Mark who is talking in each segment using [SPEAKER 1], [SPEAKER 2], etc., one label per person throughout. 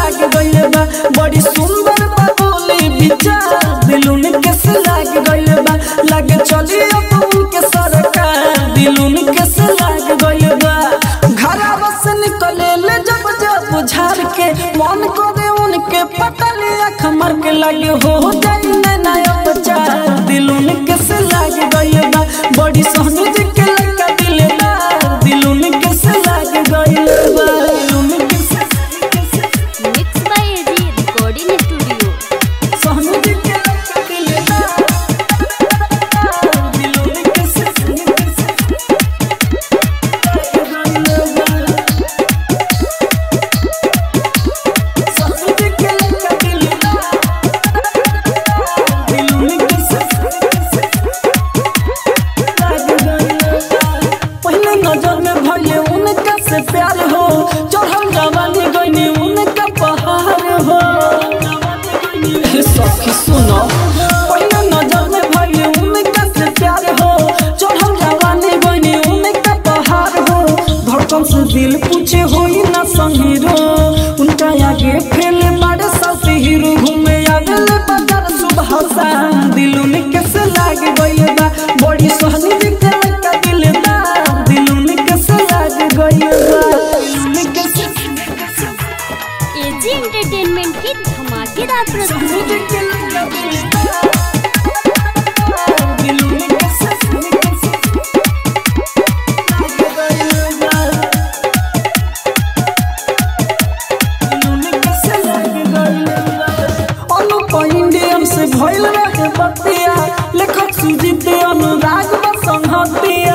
[SPEAKER 1] लाग गइल बा बड़ी सुंदर बा बोली विचार दिलुन कैसे लाग गइल बा लागे चली अब उनके सरकार दिलुन कैसे लाग गइल बा घरवा से निकले ले जब जब झाड़ के मन करे उनके पटले अख मर के लगे हो जाई नया बच्चा दिलुन कैसे लाग गइल बा बड़ी सोहनी जी के लगा दिल बा दिलुन कैसे लाग गइल बा दिलुन कैसे कैसे
[SPEAKER 2] mix by AG recording studio
[SPEAKER 1] सोहनी जी के लगा दिल बा दिलुन कैसे कैसे लाग गइल बा सोहनी जी के लगा दिल बा दिलुन कैसे कैसे पहले नजर में भले उनका से प्यार हो चढ़ल जवानी गईनी उनका पहाड़ हो हे सखी सुनो पहले नजर में भले उनका से प्यार हो चढ़ल जवानी गईनी उनका पहाड़ हो धड़कन से दिल पूछे होई ना संगीरो उनका आगे फैले बड़े साथी हीरो घूमे आगले बाजार सुबह शाम दिल में कैसे लाग गइल बा बड़ी सोहनी जी के लगा दिल बा दिल में कैसे लाग गइल बा दिल में कैसे
[SPEAKER 2] एजी एंटरटेनमेंट की धमाकेदार
[SPEAKER 1] सोहनी
[SPEAKER 2] प्रस्तुति
[SPEAKER 1] जी के लगा दिल बा दिल में कैसे कैसे लाग गइल बा अनुप इंडियन से भइल रहे बतिया लेखक सुजीत अनुराग बसंहतिया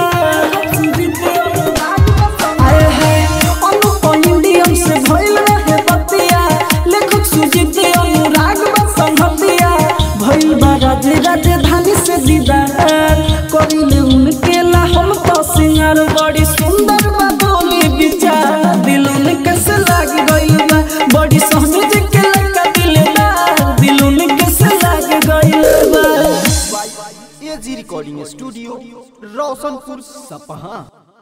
[SPEAKER 1] आए है अनुप इंडियन से भइल रहे बतिया लेखक सुजीत अनुराग बसंहतिया भइल बा राज राजधानी से दीदार करिले उनके ला हम तो सिंगार बड़ी सुंदर बा बोली विचार दिल में कैसे लाग गइल बा बड़ी सोहनी जी के लगा दिल बा दिल में कैसे लाग गइल बा
[SPEAKER 3] एजी रिकॉर्डिंग स्टूडियो रोशनपुर सपहा